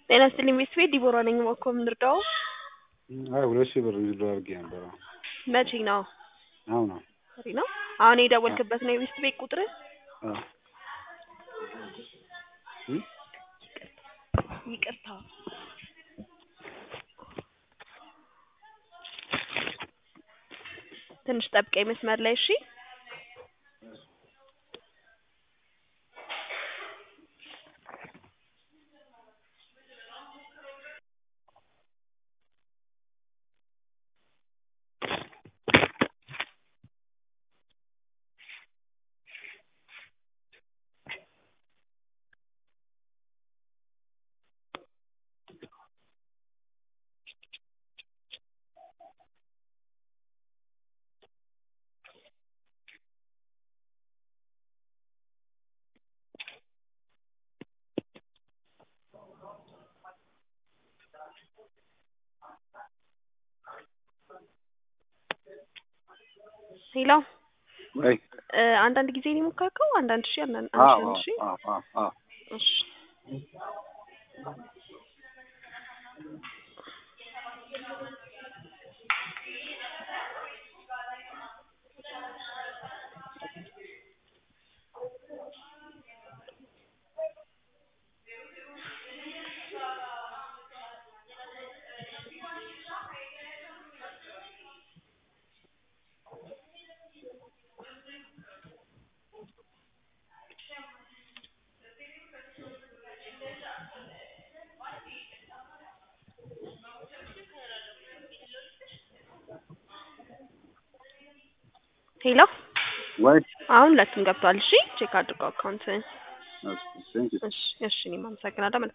ጤና ይስጥልኝ ቤተሰቤ ዲቦራ ነኝ። እባክዎ ምን ልርዳዎ? አይ ሁለት ሺህ ብር ዊዝድሮ አድርጌ ነበረ። መቼ ነው? አሁን ነው። ዛሬ ነው? አሁን የደወልክበት ነው የቤት ቤት ቁጥርህ? አዎ። እም? ይቅርታ ትንሽ ጠብቀኝ መስመር ላይ እሺ። ሄሎ ወይ እ አንዳንድ ጊዜ ነው የሞከርከው? አንዳንድ ሺህ አንዳንድ አንድ አዎ ሺህ አንድ ሺህ አዎ አዎ አዎ እሺ ሄሎ ወይ አሁን ሁለቱም ገብቷል። እሺ ቼክ አድርገው አካውንትህን። ኦኬ ቴንክ ዩ እሺ እሺ እኔም አመሰግናለሁ። መልካም